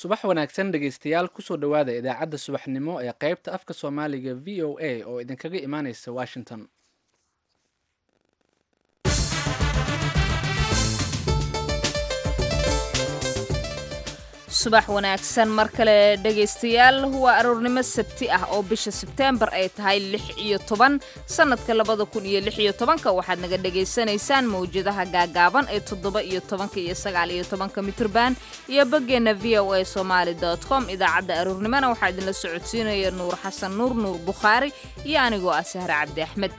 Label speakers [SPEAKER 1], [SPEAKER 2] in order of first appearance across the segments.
[SPEAKER 1] subax wanaagsan dhegaystayaal kusoo dhowaada idaacadda subaxnimo ee qaybta afka soomaaliga v o a oo idinkaga imaaneysa washington
[SPEAKER 2] subax wanaagsan mar kale dhegaystayaal waa aroornimo sabti ah oo bisha sebteembar ay tahay lix iyo toban sannadka labada kun iyo lix iyo tobanka waxaad naga dhagaysanaysaan mawjadaha gaagaaban ee toddoba iyo tobanka iyo sagaal iyo tobanka mitrban iyo boggeenna v o a somaali dot com idaacadda aroornimona waxaa idinla socodsiinaya nuur xasan nuur nuur bukhaari iyo anigoo ah sahre cabdi axmed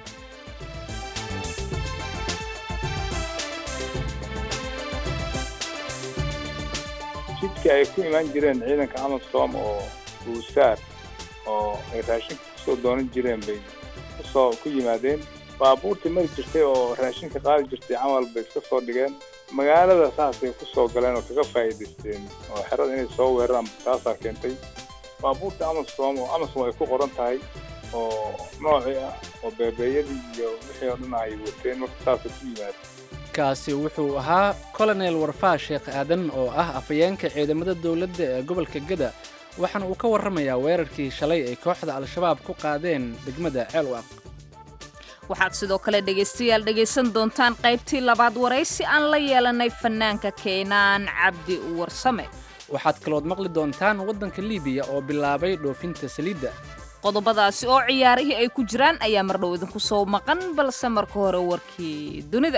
[SPEAKER 3] jidka ay ku imaan jireen ciidanka amasom oo buusaar oo ay raashinka kusoo doonan jireen bay kusoo ku yimaadeen baabuurtii mari jirtay oo raashinka qaadi jirtay camal bay iska soo dhigeen magaalada saasay kusoo galeen oo kaga faa'iidaysteen oo xerada inay soo weeraraan taasaa keentay baabuurta amasom oo amasom ay ku qoran tahay oo noocii ah oo beebeeyadii iyo wixii oo dhan ay wateen marka saasay ku yimaadeen
[SPEAKER 1] kaasi wuxuu ahaa colonel warfaa sheekh aadan oo ah afhayeenka ciidamada dowladda ee gobolka gada waxaana uu ka warramayaa weerarkii shalay ay kooxda al-shabaab ku qaadeen degmada ceelwaq
[SPEAKER 2] waxaad sidoo kale dhegaystayaal dhegaysan doontaan qaybtii labaad waraysi aan la yeelanay fannaanka keenaan cabdi warsame
[SPEAKER 1] waxaad kalood maqli doontaan waddanka liibiya oo bilaabay dhoofinta saliidda
[SPEAKER 2] qodobadaasi oo ciyaarihii ay ku jiraan ayaa mardhow idinku soo maqan balse marka hore warkii dunida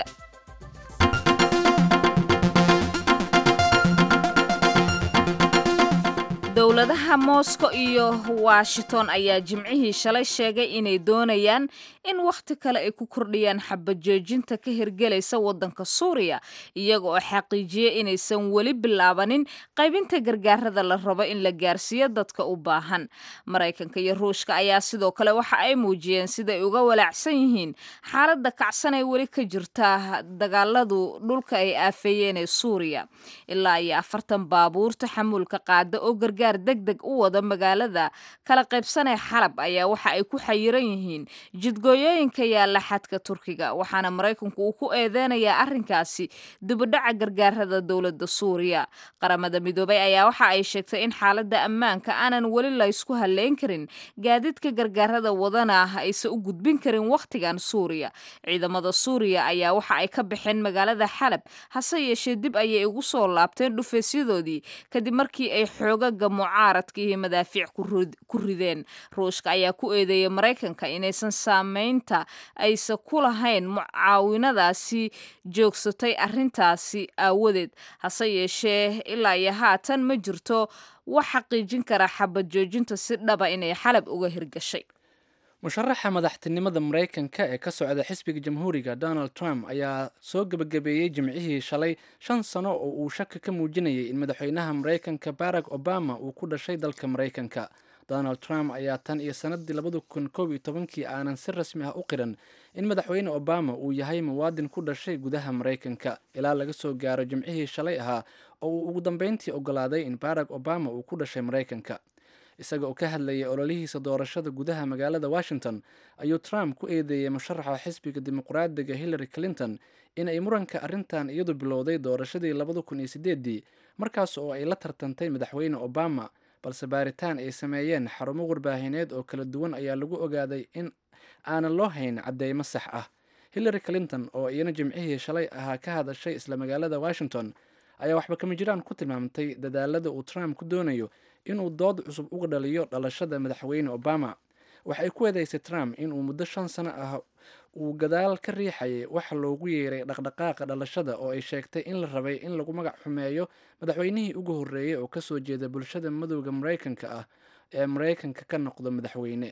[SPEAKER 2] dowladaha moscow iyo washington ayaa jimcihii shalay sheegay inay doonayaan in wakhti kale ay ku kordhiyaan xabajoojinta ka hirgelaysa waddanka suuriya iyaga oo xaqiijiyey inaysan weli bilaabanin qaybinta gargaarada la rabo in la gaarsiiyo dadka u baahan maraykanka iyo ruushka ayaa sidoo kale waxa ay muujiyeen siday uga walaacsan yihiin xaaladda kacsan ee weli ka jirta dagaaladu dhulka ay aafeeyeen ee suuriya ilaa iyo afartan baabuurta xamuulka qaada oo gargaar deg deg u wada magaalada kala qaybsanee xalab ayaa waxa ay ku xayiran yihiin jidgooyooyinka yaalla xadka turkiga waxaana maraykanku uu ku eedeynayaa arrinkaasi dibudhaca gargaarada dowladda suuriya qaramada midoobay ayaa waxa ay sheegtay in xaaladda ammaanka aanan weli laysku halleyn karin gaadiidka gargaarada wadana aysan u gudbin karin wakhtigan suuriya ciidamada suuriya ayaa waxa ay ka baxeen magaalada xalab hase yeeshee dib ayay ugu soo laabteen dhufeysyadoodii kadib markii ay xoogaga mucaaradka iyo madaafiic ku rideen ruushka ayaa ku eedeeyay maraykanka inaysan saameynta aysan ku lahayn mucaawinadaasi joogsatay arrintaasi aawadeed hase yeeshee ilaa iyo haatan ma jirto wax xaqiijin kara xabad joojinta si dhaba inay xalab uga hirgashay
[SPEAKER 1] musharaxa madaxtinimada maraykanka ee ka socda xisbiga jamhuuriga donald trump ayaa soo gebagabeeyey jimcihii shalay shan sano oo uu shaka ka muujinayay in madaxweynaha maraykanka barack obama uu ku dhashay dalka maraykanka donald trump ayaa tan iyo sanadii labada kun koob iyo tobankii aanan si rasmi ah u qiran in madaxweyne obama uu yahay muwaadin ku dhashay gudaha maraykanka ilaa laga soo gaaro jimcihii shalay ahaa oo uu ugu dambeyntii ogolaaday in barack obama uu ku dhashay maraykanka isaga oo ka hadlayay ololihiisa doorashada gudaha magaalada washington ayuu trump ku eedeeyey musharaxa xisbiga dimuqraadiga hillary clinton in ay muranka arrintan iyadu bilowday doorashadii labada kun iyo sideedii markaas oo ay la tartantay madaxweyne obama balse baaritaan ay sameeyeen xarumo warbaahineed oo kala duwan ayaa lagu ogaaday in aanan loo hayn cadeymo sax ah hillary clinton oo iyana jimcihii shalay ahaa ka hadashay isla magaalada washington ayaa waxba kama jiraan ku tilmaamtay dadaalada uu trump ku doonayo inuu dood cusub uga dhaliyo dhalashada madaxweyne obama waxay ku eedeysay trump inuu muddo shan sano ah uu gadaal ka riixayay waxa loogu yeeray dhaqdhaqaaqa dhalashada oo ay sheegtay in la rabay in lagu magac xumeeyo madaxweynihii ugu horreeyey oo kasoo jeeda bulshada madowda maraykanka ah ee maraykanka ka noqdo madaxweyne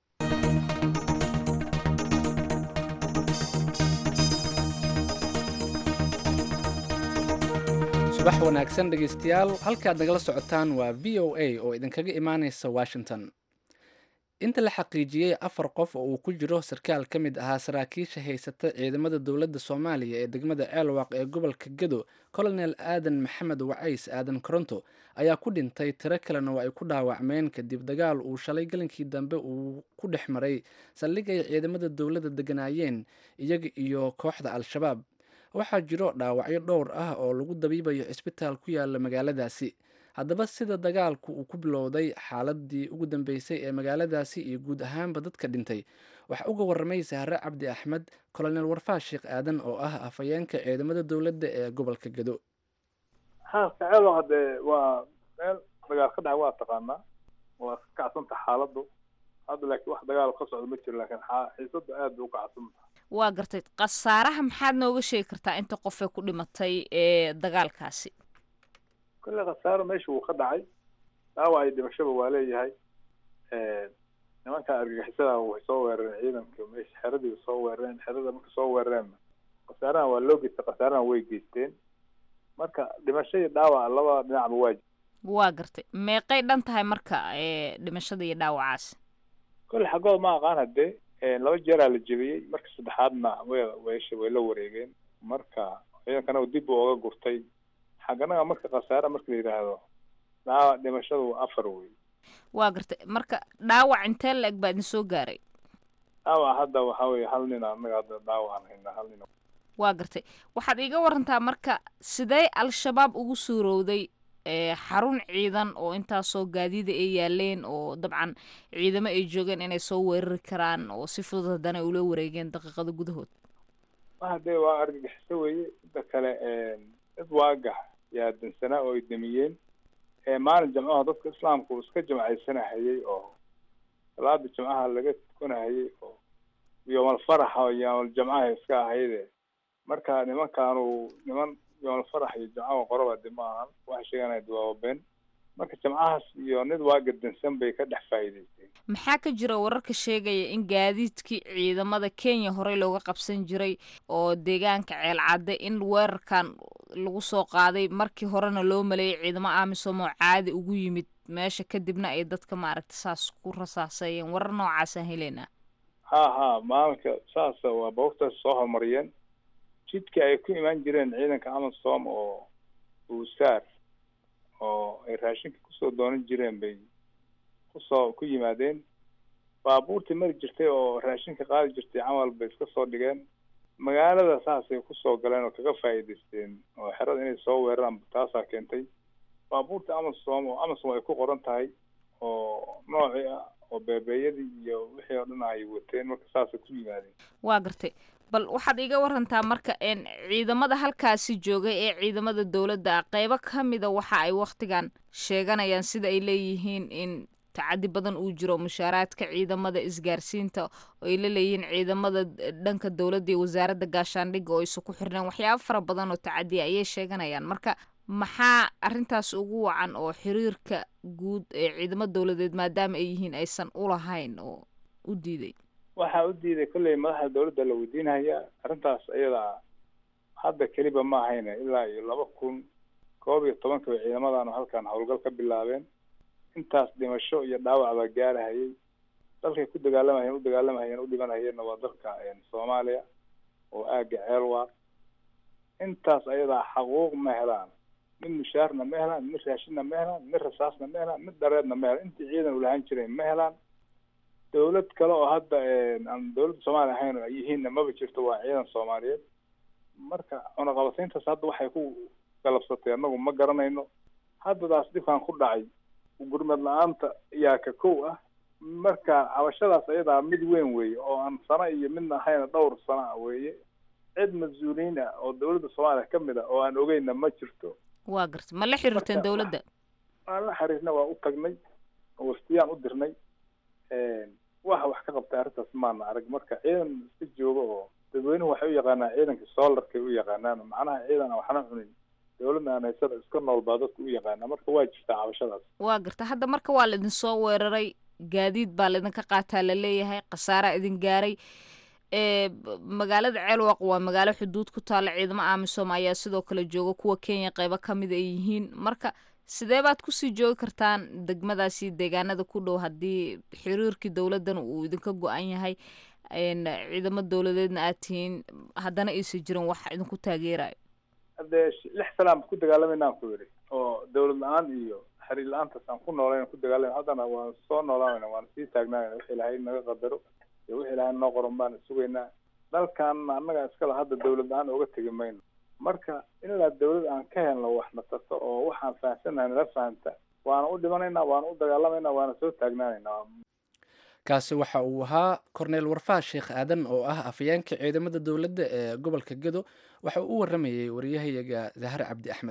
[SPEAKER 1] subax wanaagsan dhegaystayaal halkaad nagala socotaan waa v o a oo idinkaga imaaneysa washington inta la xaqiijiyey afar qof oo uu ku jiro sarkaal ka mid ahaa saraakiisha haysata ciidamada dowladda soomaaliya ee degmada ceelwaaq ee gobolka gado colonel aadan maxamed wacays aadan koronto ayaa ku dhintay tiro kalena oo ay ku dhaawacmeen kadib dagaal uu shalay galinkii dambe uu ku dhex maray saldhig ay ciidamada dowladda deganaayeen iyaga iyo kooxda al-shabaab waxaa jiro dhaawacyo dhowr ah oo lagu dabiibayo cisbitaal ku yaala magaaladaasi haddaba sida dagaalku uu ku bilowday xaaladii ugu dambeysay ee magaaladaasi iyo guud ahaanba dadka dhintay waxaa uga warramay sahre cabdi axmed kolonel warfaa sheekh aadan oo ah afhayeenka ciidamada dowladda ee gobolka gado
[SPEAKER 3] haskaceedo haddee waa meel dagaal ka dhaca waa taqaanaa waa ka kacsanta xaaladdu hadda laakiin wax dagaal ka socda ma jiro laakiin xiisadu aad bay u kacsanta
[SPEAKER 2] waa gartay khasaaraha maxaad nooga sheegi kartaa inta qofee ku dhimatay ee dagaalkaasi
[SPEAKER 3] kolle khasaaro meesha wuu ka dhacay dhaawac iyo dhimashaba waa leeyahay nimanka argagixisada way soo weerareen ciidanka meesha xeradii soo weerareen xerada marka soo weerareen khasaaraha waa loo geystay khasaaraha way geysteen marka dhimasho iyo dhaawac labada dhinacba waa
[SPEAKER 2] waa gartay meeqay dhan tahay marka ee dhimashada iyo dhaawacaasi
[SPEAKER 3] kolle xaggooda ma aqaan haddee laba jeeraa la jebiyey marka saddexaadna way waysha way la wareegeen marka ciidankana dib uu oga gurtay xagganaga marka khasaare marka la yidhaahdo dhaawac dhimashadu afar wey
[SPEAKER 2] waa gartay marka dhaawac intee la eg baa idin soo gaaray
[SPEAKER 3] dhaawac hadda waxaa weye hal nin annaga hadda dhaawacaan haynaa hal nin
[SPEAKER 2] waa gartay waxaad iiga warantaa marka sidee al-shabaab ugu suurowday xarun ciidan oo intaasoo gaadiida ay yaaleen oo dabcan ciidamo ay joogeen inay soo weerari karaan oo si fudud haddana ula wareegeen daqiiqada gudahood
[SPEAKER 3] waxa dee waa argagixiso weeye inta kale dad waagax yaa dansanaa oo ay damiyeen maalin jamcaha dadka islaamka uu iska jamcaysanahayay oo salaada jamcaha laga tukanahayay oo yoomal faraxa oo yoomal jamcaha iska ahayde marka nimankaanu niman yoomal farax iyo jamcaha qoraba de ma ahan waxay sheeganaya dawaababeen marka jamcahaas iyo nid waaga dansan bay ka dhex faa'iidaysteen
[SPEAKER 2] maxaa ka jira wararka sheegaya in gaadiidkii ciidamada kenya horey looga qabsan jiray oo deegaanka ceelcadde in weerarkan lagu soo qaaday markii horena loo maleeyay ciidamo amisom oo caadi ugu yimid meesha kadibna ay dadka maaragta saas ku rasaaseeyeen warar noocaasaan heleynaa
[SPEAKER 3] ha ha maalinka saasa waa bawgtaas soo horumariyeen jidka ay ku imaan jireen ciidanka amasom oo buusaar oo ay raashinka kusoo doonan jireen bay kusoo ku yimaadeen baabuurtii mari jirtay oo raashinka qaadi jirtay camal bay iska soo dhigeen magaalada saasay kusoo galeen oo kaga faa'iidaysteen oo xerada inay soo weeraraan taasaa keentay baabuurta amasom oo amasom ay ku qoran tahay oo noocii ah oo beebeeyadii iyo wixii oo dhan ay wateen marka saasay ku yimaadeen
[SPEAKER 2] waa gartay bal waxaad iiga warantaa marka ciidamada halkaasi joogay ee ciidamada dowladda ah qeybo ka mida waxa ay wakhtigan sheeganayaan sida ay leeyihiin in tacadi badan uu jiro mushaaraadka ciidamada isgaarsiinta oo ay la leeyihiin ciidamada dhanka dowladda iyo wasaaradda gaashaandhigga oo aysa ku xirneen waxyaabo fara badan oo tacadiya ayay sheeganayaan marka maxaa arrintaas ugu wacan oo xiriirka guud ee ciidamo dowladeed maadaama ay yihiin aysan ulahayn oo u diiday
[SPEAKER 3] waxaa u diiday kolley madaxda dowladda la weydiinaya arrintaas iyada hadda keliba ma ahayna ilaa iyo laba kun koob iyo tobanka bay ciidamadan halkan howlgal ka bilaabeen intaas dhimasho iyo dhaawac baa gaarahayay dalkay ku dagaalamahayeen u dagaalamahayeen u dhimanhayeenna waa dalka soomaaliya oo aaga ceelwa intaas ayadaa xaquuq ma helaan mid mushaarna ma helaan mid raashinna ma helaan mid rasaasna ma helaan mid dhareedna ma helaan intii ciidan ulahaan jireen ma helaan dawlad kale oo hadda aan dawladda soomaaliya ahayn oo ay yihiinna maba jirto waa ciidan soomaaliyeed marka cunaqabatayntaas hadda waxay ku galabsatay annagu ma garanayno haddadaas dhibkan ku dhacay gurmad la-aanta yaa ka kow ah marka cabashadaas ayadaa mid weyn weeye oo aan sano iyo midna ahayna dhowr sano ah weeye cid mas-uuliyiin ah oo dawladda soomaaliya ka mid ah oo aan ogeyna ma jirto
[SPEAKER 2] waa garta ma la xiriirteen dawladda
[SPEAKER 3] waan la xiriirna waa u tagnay waftiyaan u dirnay waxa wax ka qabtay arrintaas maana arag marka ciidan iska jooga oo dadweynuhu waxay u yaqaanaan ciidanka soolarkay u yaqaanaan macnaha ciidan aan waxna cunin dawladna aan haysada iska nool baa dadku u yaqaanaa marka waa jirtaa cabashadaas
[SPEAKER 2] waa garta hadda marka waa laidin soo weeraray gaadiid baa laidinka qaataa la leeyahay khasaaraa idin gaaray magaalada ceelwaq waa magaalo xuduud ku taalla ciidamo amisom ayaa sidoo kale jooga kuwa kenya qeybo ka mida ay yihiin marka sidee baad kusii joogi kartaan degmadaasi deegaanada ku dhow haddii xiriirkii dowladdan uu idinka go-an yahay ciidamo dowladeedna aad tihiin haddana aysan jirin wax idinku taageerayo
[SPEAKER 3] haddee lix sanaan ku dagaalamayna aan ku yidhi oo dawlad la-aan iyo xiriir la-aantaas aan ku noolayn ku dagaalamay haddana waan soo noolaanayna waan sii taagnaanayna wixii ilaahay naga qadaro iyo wixii ilaahay noo qoran baan sugaynaa dalkan annaga iskala hadda dawlad la-aan oga tegi mayno marka ilaa dawlad aan ka helno wax na tarto oo waxaan fahamsanahay nala fahamta waana u dhimanaynaa waana u dagaalamaynaa waana soo taagnaanaynaa
[SPEAKER 1] kaasi waxa uu ahaa korneel warfaa sheekh aadan oo ah afayeenka ciidamada dowladda ee gobolka gedo waxa uu u waramayey wariyahayaga dahar cabdi axmed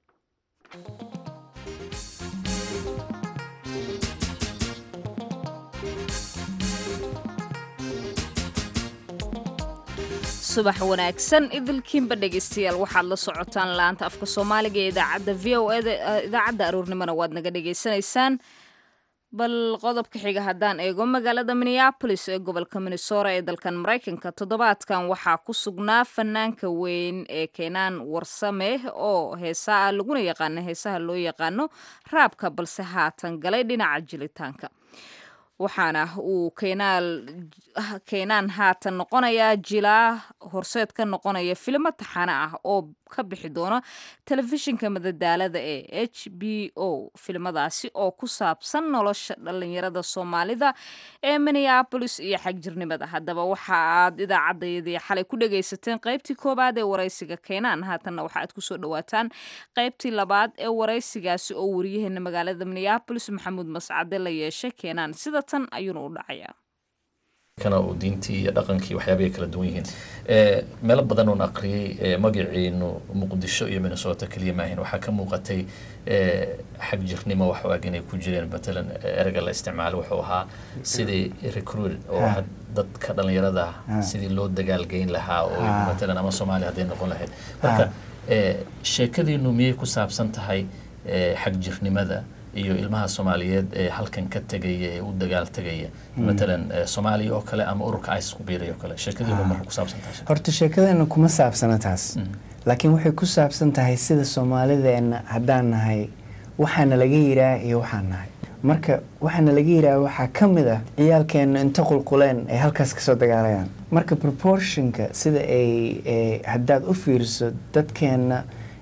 [SPEAKER 2] subax wanaagsan idilkiinba dhegaystayaal waxaad la socotaan laanta afka soomaaliga ee idaacadda v o eda idaacadda aroornimona waad naga dhagaysanaysaan bal qodobka xiga haddaan eego magaalada minneabolis ee gobolka minnesota ee dalkan maraykanka toddobaadkan waxaa ku sugnaa fanaanka weyn ee keenaan warsame oo heesaa laguna yaqaano heesaha loo yaqaano raabka balse haatan galay dhinaca jilitaanka waxaana uu keenaan haatan noqonayaa jilaa horseed ka noqonaya filimo taxane ah oo ka bixi doona telefishinka madadaalada ee h b o filimadaasi oo ku saabsan nolosha dhalinyarada soomaalida ee minneabolis iyo xagjirnimada haddaba waxa aad idaacadayadii xalay ku dhagaysateen qaybtii koowaad ee waraysiga keenaan haatanna waxa aad kusoo dhawaataan qaybtii labaad ee waraysigaasi oo wariyaheena magaalada minneabolis maxamuud mascade la yeeshay keenaan sida tan ayuuna u dhacayaa
[SPEAKER 4] kana uu diintii iyo dhaqankii waxyaabay kala duwan yihiin meelo badan oon aqriyey magaciinu muqdisho iyo minnesota keliya maahin waxaa ka muuqatay xag jirnimo wax ag inay ku jireen matalan ereyga la isticmaalo wuxuu ahaa sidii recruit oo dadka dhalinyarada sidii loo dagaalgeyn lahaa oo matalan ama soomaaliya hadday noqon lahayd marka sheekadiinu miyay ku saabsan tahay xag jirnimada iyo ilmaha soomaaliyeed ee halkan ka tegaya ee u dagaal tegaya matalan soomaaliya oo kale ama ururka isis ku biiray oo kale sheekadiinu marka ku saabsan tahay
[SPEAKER 5] horta sheekadeena kuma saabsana taas laakiin waxay ku saabsan tahay sida soomaalideena haddaan nahay waxaana laga yiraa iyo waxaan nahay marka waxaana laga yiraa waxaa ka mid ah ciyaalkeena inta qulquleen ay halkaas kasoo dagaalayaan marka proportionka sida ay haddaad u fiiriso dadkeena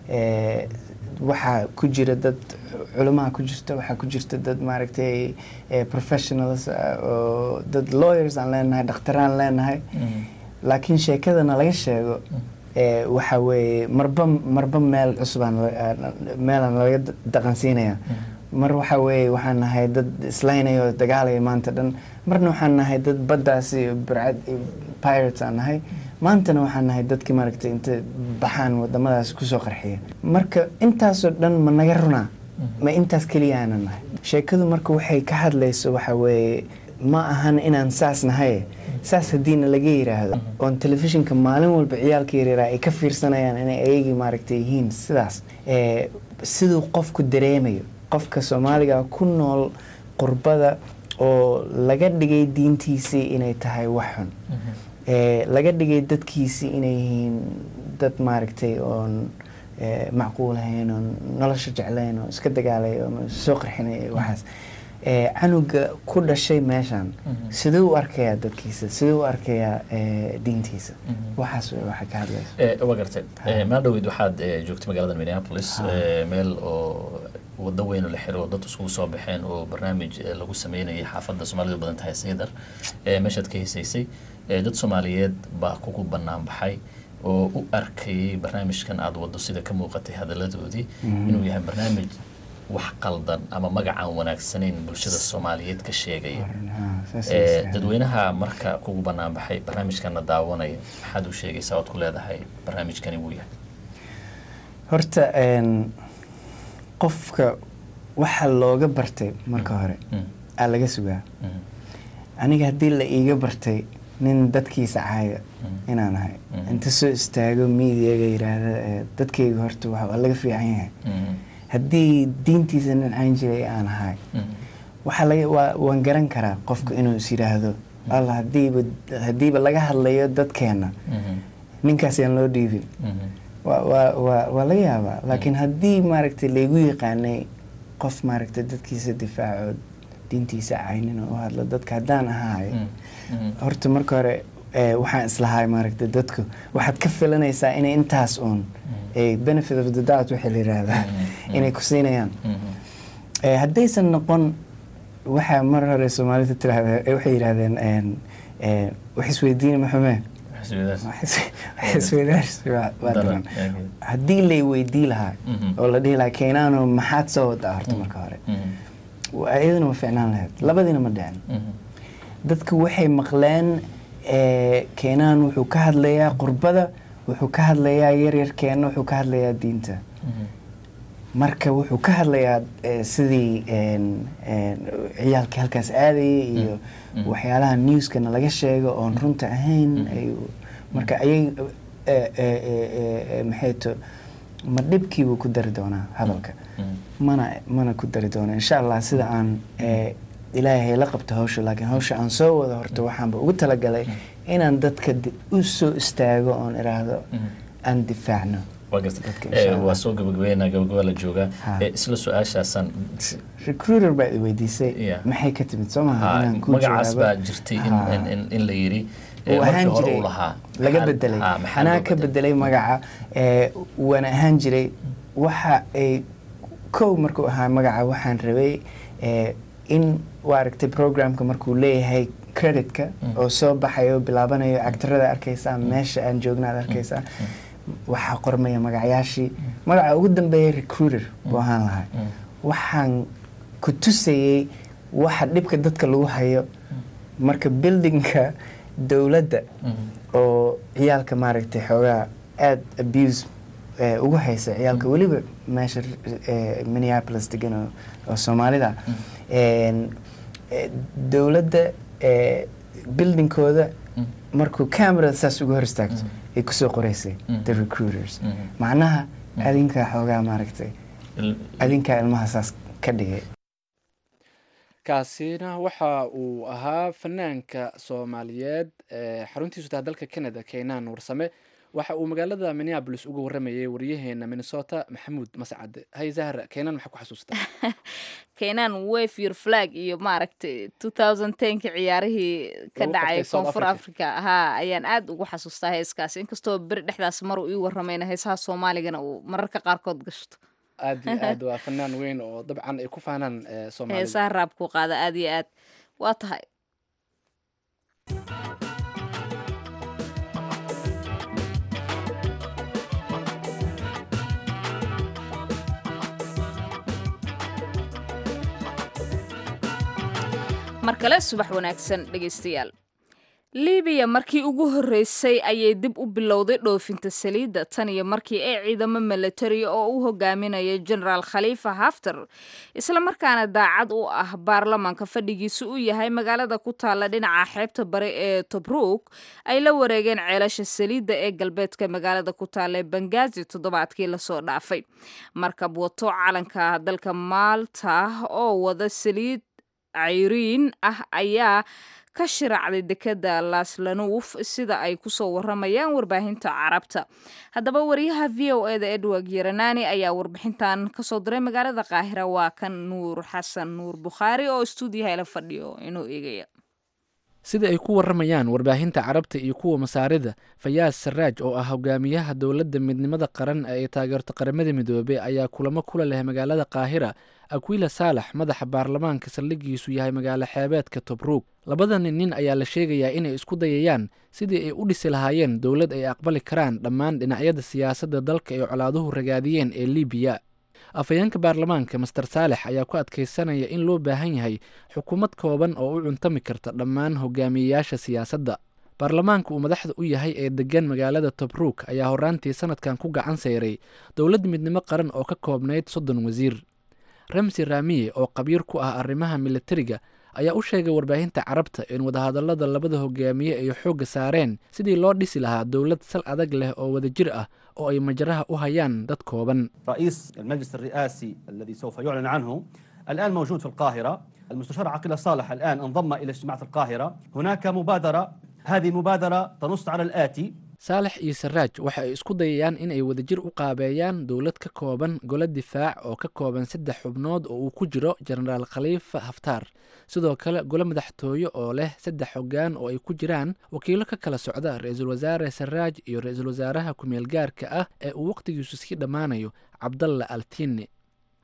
[SPEAKER 5] waxaa ku jira dad culamaha ku jirta waxaa ku jirta dad maaragtay professionals oo dad lawyers aan leenahay dhakhtaraan leenahay laakiin sheekadana laga sheego waxa weeye marba marba meel cusubaan meelaan laga dhaqansiinaya mar waxa weeye waxaan nahay dad islaynaya oo dagaalaya maanta dhan marna waxaan nahay dad baddaasi burcad pirates aan nahay maantana waxaan nahay dadkii maaragtay inta baxaan wadamadaas kusoo qarxiya marka intaasoo dhan ma naga runaa ma intaas keliya aanan nahay sheekadu marka waxay ka hadlayso waxa weeye ma ahan inaan saas nahay saas haddiina laga yiraahdo oon telefishinka maalin walba ciyaalka yaryara ay ka fiirsanayaan inay ayagii maaragtay yihiin sidaas siduu qofku dareemayo qofka soomaaliga ku nool qurbada oo laga dhigay diintiisii inay tahay wax xun laga dhigay dadkiisii inay yihiin dad maaragtay oon macquulahayn oon nolosha jeclayn oo iska dagaalay oo soo qarxinay waxaas canuga ku dhashay meeshan siduu u arkayaa dadkiisa siduu u arkayaa diintiisa waxaas waxa ka hadlaysa
[SPEAKER 4] waa gartay maa dhaweyd waxaad joogtay magaalada minneapolis meel oo wado weyn oo la xiro oo dad iskugu soo baxeen oo barnaamij lagu sameynayay xaafadda soomaalidu badan tahay saydar meeshaad ka hesaysay dad soomaaliyeed baa kugu bannaan baxay oo u arkayay barnaamijkan aada wado sida ka muuqatay hadaladoodii inuu yahay barnaamij wax qaldan ama magacaan wanaagsanayn bulshada soomaaliyeed ka sheegaya dadweynaha marka kugu bannaan baxay barnaamijkana daawanaya maxaad u sheegaysaa oad ku leedahay barnaamijkani wuu yahay
[SPEAKER 5] horta qofka waxa looga bartay marka hore aa laga sugaa aniga haddii la iiga bartay nin dadkiisa caaya inaan ahay inta soo istaago miidiyaga yiraahda dadkayga horta waa laga fiican yahay haddii diintiisa nin cayn jiray aan ahay waxaa laga waan garan karaa qofka inuu is yidhaahdo alla hadiiba haddiiba laga hadlayo dadkeena ninkaas yaan loo dhiibin waa laga yaabaa laakiin haddii maaragtay laygu yaqaanay qof maaragtay dadkiisa difaaco diintiisa caynin oo u hadlo dadka haddaan ahaay horta marka hore waxaan islahay maaragtay dadku waxaad ka filanaysaa inay intaas uun benefit of the doubt waxaa la yiraahdaa inay ku siinayaan haddaysan noqon waxaa mar hore soomaalida tiraahda waxay yidhahdeen wax isweydiina maxume isweydaarsi waa daran haddii lay weydii lahaa oo la dhihi lahaa keenaano maxaad soo wadaa horta marka hore iyaduna ma ficnaan lahayd labadiina ma dhicin dadku waxay maqleen keenaan wuxuu ka hadlayaa qurbada wuxuu ka hadlayaa yaryarkeena wuxuu ka hadlayaa diinta marka wuxuu ka hadlayaa sidii ciyaalkii halkaas aadayay iyo waxyaalaha newskana laga sheego oon runta ahayn marka ayay maxay to ma dhibkiibuu ku dari doonaa hadalka mana mana ku dari doona insha allah sida aan ilaahay la qabto hawsha laakiin hawsha aan soo wado horta waxaanba ugu talagalay inaan dadka u soo istaago oon iraahdo aan difaacno
[SPEAKER 4] waa soo gabagabeynaa gabagaba la joogaa isla su-aashaasaan
[SPEAKER 5] recruiter baa i weydiisay maxay ka timid soo maha
[SPEAKER 4] magacaas baa jirtay in la yiri
[SPEAKER 5] ahaan jiray laga bedelay anaa ka bedelay magaca waana ahaan jiray waxa ay kow markuu ahaa magaca waxaan rabay in waa aragtay programka markuu leeyahay creditka oo soo baxayo bilaabanayo actarada arkaysaa meesha aan joogna ad arkaysaa waxaa qormaya magacyaashii magaca ugu dambeeya recruiter buu ahaan lahaa waxaan ku tusayey waxa dhibka dadka lagu hayo marka buildingka dowladda oo ciyaalka maaragtay xoogaa aada abuse ugu haysa ciyaalka weliba meesha minneapolis degan oo soomaalida dowladda buildingkooda markuu camerada saas uga hor istaagto ay kusoo qoreysay the recruiters macnaha adinkaa xoogaa maaragtay adinkaa ilmaha saas ka dhigay
[SPEAKER 1] kaasina waxa uu ahaa fanaanka soomaaliyeed xaruntiisu taha dalka canada keenaan warsame waxa uu magaalada minneabolis uga waramayay waryaheena minnesota maxamuud mascade hay zahra keenaan maxaa ku xasuustaa
[SPEAKER 2] keenaan wave your flag iyo maaragtay two thousand tenki ciyaarihii ka dhacay koonfur africa haa ayaan aad ugu xasuustaa heeskaas inkastoo beri dhexdaas maruu ii waramayna heesaha soomaaligana uu mararka qaarkood gashto
[SPEAKER 1] aad iyo aad waa fanaan weyn oo dabcan ay ku faanaan soomaalida
[SPEAKER 2] heesaha raabkuu qaada aad iyo aad waa tahay mar kale subax wanaagsan dhegaystayaal libiya markii ugu horreysay ayay dib u bilowday dhoofinta saliidda tan iyo markii ay ciidamo milatari oo u hogaaminaya genaraal khaliifa haftar islamarkaana daacad u ah baarlamaanka fadhigiisu u yahay magaalada ku taalla dhinaca xeebta bari ee tobruuk ay la wareegeen ceelasha saliidda ee galbeedka magaalada ku taalla ee bangazi toddobaadkii lasoo dhaafay markab wato calanka dalka maalta oo wada saliid cayriin ah ayaa ka shiraacday dekeda laslanuuf sida ay kusoo waramayaan warbaahinta carabta haddaba wariyaha v o eda edward yeranani ayaa warbixintan kasoo diray magaalada qaahira waa kan nuur xasan nuur bukhaari oo stuudiyaha la fadhiyo inuu eegaya
[SPEAKER 1] sida ay ku waramayaan warbaahinta carabta iyo kuwa masaarida fayaas saraaj oo ah hogaamiyaha dowladda midnimada qaran ee ay taageerto qaramada midoobey ayaa kulamo kula leh magaalada qaahira akwila saalax madaxa baarlamaanka saldhigiisu yahay magaalo xeebeedka tobruug labadani nin ayaa la sheegayaa inay isku dayayaan sidii ay u dhisi lahaayeen dowlad ay aqbali karaan dhammaan dhinacyada siyaasadda dalka ay colaaduhu ragaadiyeen ee libiya afhayeenka baarlamaanka master saalex ayaa ku adkaysanaya in loo baahan yahay xukuumad kooban oo u cuntami karta dhammaan hogaamiyeyaasha siyaasadda baarlamaanka uu madaxda u yahay ee degan magaalada tobruuk ayaa horaantii sanadkan ku gacan sayray dowlad midnimo qaran oo ka koobnayd soddon wasiir ramsi raamiye oo qabiir ku ah arrimaha militariga ayaa u sheegay warbaahinta carabta in wadahadallada labada hogaamiye ay xoogga saareen sidii loo dhisi lahaa dowlad sal adag leh oo wadajir ah oo ay majraha u hayaan dad kooban
[SPEAKER 6] رئيس المجلس الرئاسي الذي سوف يعلن عنه الآن موجود في القاهرة المستشار عقيل صالح الآن انضم إلى اجتماعات القاهرة هناك مبادرة هذه المبادرة تنص على الآتي
[SPEAKER 1] saalex iyo saraaj waxa ay isku dayayaan in ay wadajir u qaabeeyaan dowlad ka kooban golo difaac oo ka kooban saddex xubnood oo uu ku jiro jenaraal khaliifa haftaar sidoo kale golo madaxtooye oo leh saddex hoggaan oo ay ku jiraan wakiilo ka kala socda ra-iisul wasaare saraaj iyo ra-iisul wasaaraha ku-meel gaarka ah ee uu wakhtigiisu sii dhammaanayo cabdalla altini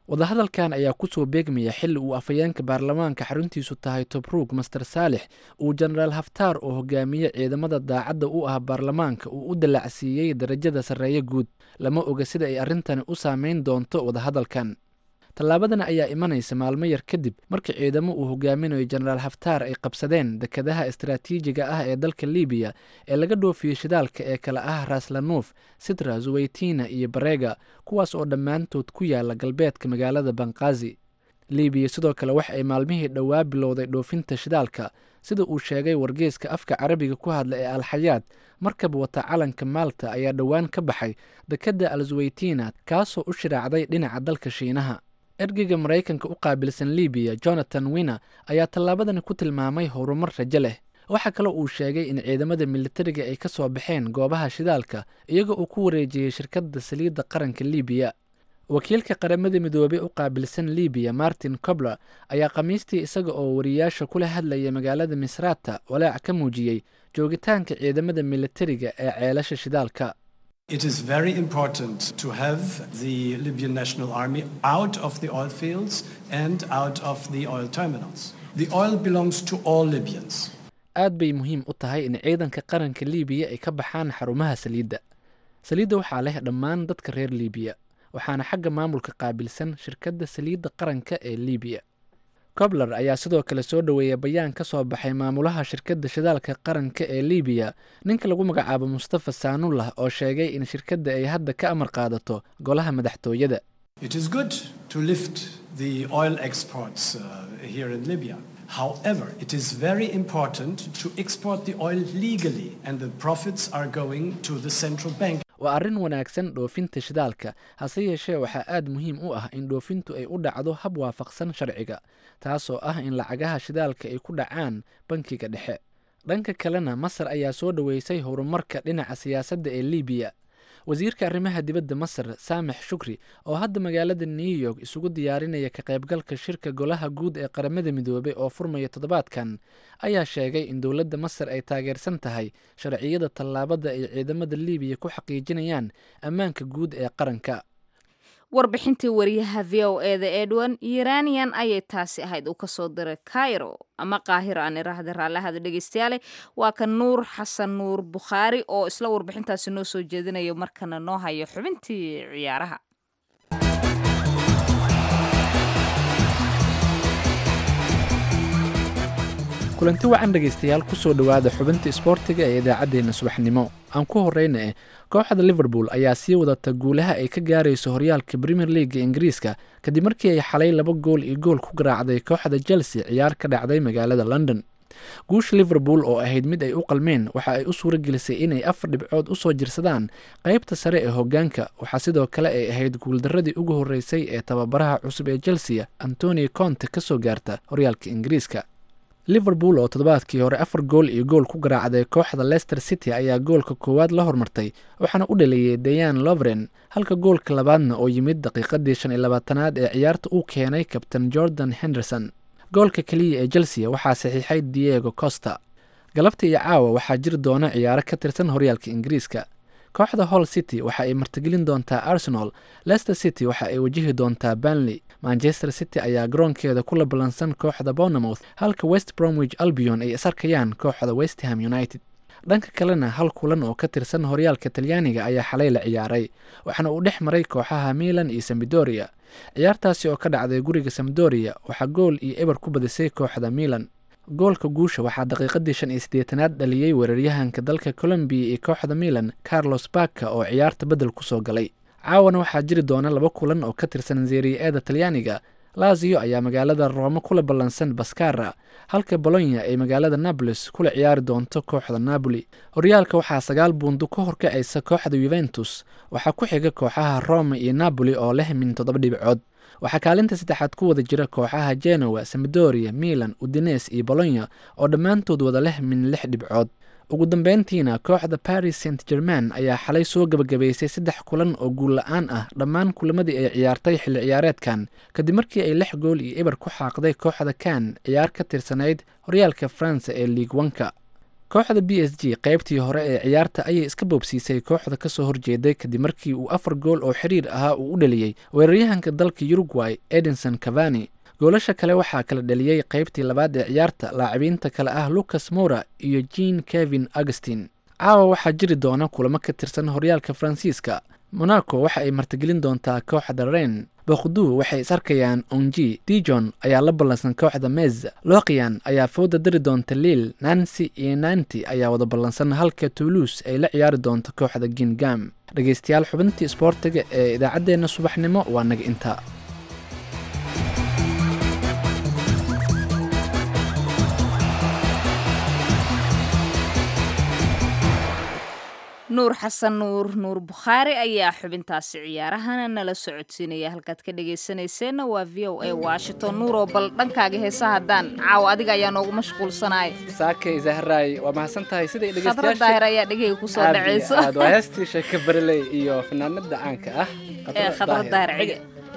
[SPEAKER 1] wadahadalkan ayaa kusoo beegmaya xilli uu afhayeenka baarlamaanka xaruntiisu tahay tobruug master saalix uu jenaraal haftaar oo hogaamiye ciidamada daacadda u ah baarlamaanka uu u dallacsiiyey darajada sarreeye guud lama oga sida ay arrintani u saameyn doonto wadahadalkan tallaabadan ayaa imanaysa maalmo yar kadib markii ciidamo uu hogaaminayo jenaraal haftaar ay qabsadeen dekedaha istaraatiijiga ah ee dalka libiya ee laga dhoofiyey shidaalka ee kale ah raslanuuf sitra zuweytina iyo bareega kuwaas oo dhammaantood ku yaala galbeedka magaalada banqaazi libiya sidoo kale wax ay maalmihii dhowaa bilowday dhoofinta shidaalka sida uu sheegay wargeeska afka carabiga ku hadla ee alxayaad markab wata calanka maalta ayaa dhowaan ka baxay dekedda al zuweytina kaasoo u shiraacday dhinaca dalka shiinaha ergeyga maraykanka u qaabilsan libiya jonathan winner ayaa tallaabadani ku tilmaamay horumar rajo leh waxaa kale uu sheegay in ciidamada militariga ay ka soo baxeen goobaha shidaalka iyaga uu ku wareejiyey shirkadda saliidda qaranka libiya wakiilka qaramada midoobey u qaabilsan libiya martin cobler ayaa khamiistii isaga oo wariyaasha kula hadlaya magaalada misrata walaac ka muujiyey joogitaanka ciidamada militariga ee ceelasha shidaalka
[SPEAKER 7] It is very important to have the Libyan National Army out of the oil fields and out of the oil terminals. The oil belongs to all Libyans.
[SPEAKER 1] aad bay muhiim u tahay in ciidanka qaranka libiya ay ka baxaan xarumaha saliidda saliidda waxaa leh dhammaan dadka reer libiya waxaana xagga maamulka qaabilsan shirkadda saliidda qaranka ee libiya cobler ayaa sidoo kale soo dhoweeyay bayaan ka soo baxay maamulaha shirkadda shidaalka qaranka ee libiya ninka lagu magacaabo mustafa saanullah oo sheegay in shirkadda ay hadda ka amar qaadato golaha madaxtooyada
[SPEAKER 7] It is good to lift the oil exports uh, here in Libya. However, it is very important to export the oil legally, and the profits are going to the central bank.
[SPEAKER 1] waa arrin wanaagsan dhoofinta shidaalka hase yeeshee waxaa aad muhiim u ah in dhoofintu ay u dhacdo hab waafaqsan sharciga taasoo ah in lacagaha shidaalka ay ku dhacaan bankiga dhexe dhanka kalena masar ayaa soo dhoweysay horumarka dhinaca siyaasadda ee libiya wasiirka arrimaha dibadda masar saamix shukri oo hadda magaalada new york isugu diyaarinaya ka qaybgalka shirka golaha guud ee qaramada midoobey oo furmaya toddobaadkan ayaa sheegay in dowladda masar ay taageersan tahay sharciyada tallaabada ay ciidamada libiya ku xaqiijinayaan ammaanka guud ee qaranka
[SPEAKER 2] warbixintii wariyaha v o eda edwin iranian ayay taasi ahayd uu kasoo diray cairo ama qaahiro aan iraahda raallahada dhegeystayaale waa ka nuur xasan nuur bukhaari oo isla warbixintaasi noo soo jeedinayo markana noo hayo xubintii ciyaaraha
[SPEAKER 1] kulanti wacan dhegaystayaal kusoo dhowaada xubinta isboortiga ee idaacaddeenna subaxnimo aan ku horreyna eh kooxda liverpool ayaa sii wadata guulaha ay ka gaarayso horyaalka premier leaga ingiriiska kadib markii ay xalay laba gool iyo gool ku garaacday kooxda chelsea ciyaar ka dhacday magaalada london guusha liverpool oo ahayd mid ay u qalmeen waxa ay u suura gelisay inay afar dhibcood usoo jirsadaan qeybta sare ee hogaanka waxaa sidoo kale ay ahayd guuldaradii ugu horreysay ee tababaraha cusub ee chelsea antonio conte kasoo gaarta horyaalka ingiriiska liverpool oo toddobaadkii hore afar gool iyo gool ku garaacday kooxda leicester city ayaa goolka koowaad la hormartay waxaana u dhaleeyey dayan lovren halka goolka labaadna oo yimid daqiiqadii shan iyo labaatanaad ee ciyaarta uu keenay kabtain jordan henderson goolka keliya ee chelsea waxaa saxiixay diego costa galabta iyo caawa waxaa jiri doona ciyaaro ka tirsan horyaalka ingiriiska kooxda hall city waxa ay martigelin doontaa arsenal leicester city waxa ay wajihi doontaa banley manchester city ayaa garoonkeeda kula ballansan kooxda bournemouth halka west bromwich albion ay isarkayaan kooxda westham united dhanka kalena hal kulan oo ka tirsan horyaalka talyaaniga ayaa xalay la ciyaaray waxaana uu dhex maray kooxaha milan iyo samdoria ciyaartaasi oo ka dhacday guriga samdoria waxaa gool iyo eber ku badisay kooxda milan goolka guusha waxaa daqiiqadii shan iyo siddeetanaad dhaliyey weeraryahanka dalka colombiya iyo kooxda milan carlos baka oo ciyaarta beddel kusoo galay caawana waxaa jiri doona laba kulan oo ka tirsan zeeriya-eeda talyaaniga lazio ayaa magaalada roome kula ballansan baskara halka bolonya ay magaalada naboles kula ciyaari doonto kooxda napoli horyaalka waxaa sagaal buundu ka horkacaysa kooxda yuventus waxaa ku xiga kooxaha rome iyo napoli oo leh min toddoba dhibcood waxaa kaalinta saddexaad ku wada jira kooxaha genoa samdoria milan udines iyo bolonya oo dhammaantood wada leh min lix dhibcood ugu dambeyntiina kooxda paris saint german ayaa xalay soo gebagabaysay saddex kulan oo guul la-aan ah dhammaan kulamadii ay ciyaartay xilli ciyaareedkan kadib markii ay lix gool iyo eber ku xaaqday kooxda kan ciyaar ka tirsanayd horyaalka faransa ee liig wanka kooxda b s g qaybtii hore ee ciyaarta ayay iska boobsiisay kooxda kasoo horjeeday kadib markii uu afar gool oo xiriir ahaa uu u dhaliyey weeraryahanka dalka uruguay edinson cavani goolasha kale waxaa kala dhaliyey qaybtii labaad ee ciyaarta laacibiinta kale ah lucas mora iyo jean kevin augustin caawa waxaa jiri doona kulamo ka tirsan horyaalka faransiiska monaco waxa ay martigelin doontaa kooxda ren boqdu waxay is arkayaan onji dijon ayaa la ballansan kooxda mez loqian ayaa fooda dari doonta liil nancy iyo nanti ayaa wada ballansan halka toulouse ay la ciyaari doonto kooxda gingam dhegeystayaal xubintii isboortiga ee idaacaddeenna subaxnimo waa naga intaa
[SPEAKER 2] nuur xasan nuur nuur bukhaari ayaa xubintaasi ciyaarahana nala socodsiinaya halkaad ka dhegaysanayseena waa v o a washington nuuroo bal dhankaaga heesa haddaan caawa adiga ayaa noogu mashquulsanaya
[SPEAKER 1] saakay zahraay waa mahadsan tahay siday
[SPEAKER 2] khadra daahir ayaa dhegeyga kusoo dhacayso
[SPEAKER 1] waa heestii sheeka bareley iyo fanaanada caanka ah
[SPEAKER 2] ee khadra daahir cige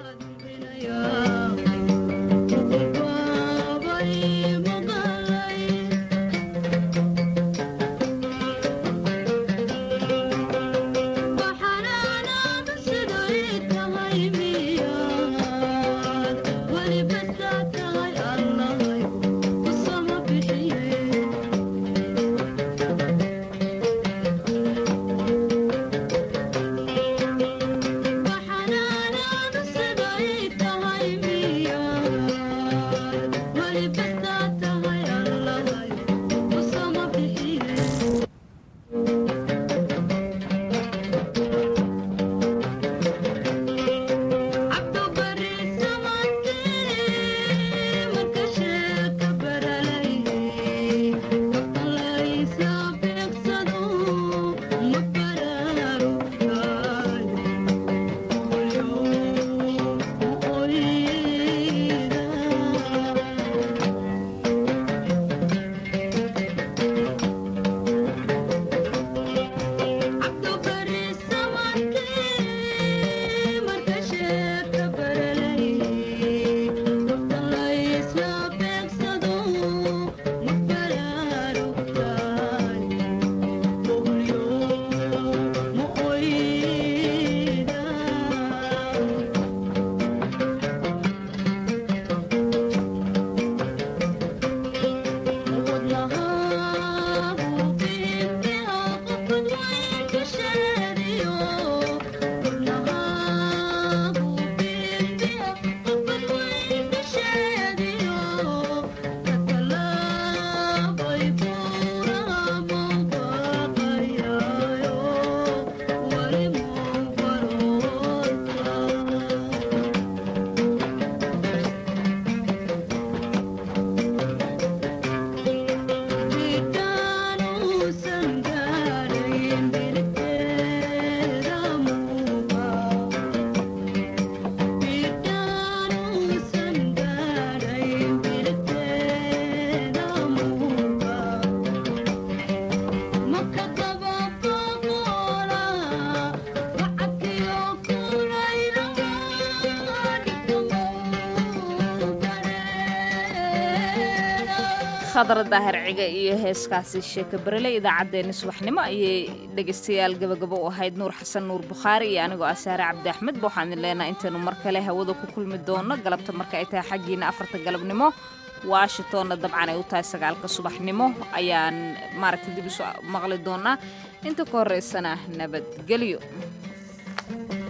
[SPEAKER 2] khadra daahir ciga iyo heeskaasi sheeka berele idaacaddeenni subaxnimo ayay dhegaystayaal gabagabo u ahayd nuur xasan nuur bukhaari iyo anigoo ah saare cabdi axmed ba waxaan idin leenahay intaynu mar kale hawada ku kulmi doono galabta marka ay tahay xaggiina afarta galabnimo washingtonna dabcan ay u tahay sagaalka subaxnimo ayaan maaragtay dib isu maqli doonaa inta ka horreysana nabadgelyo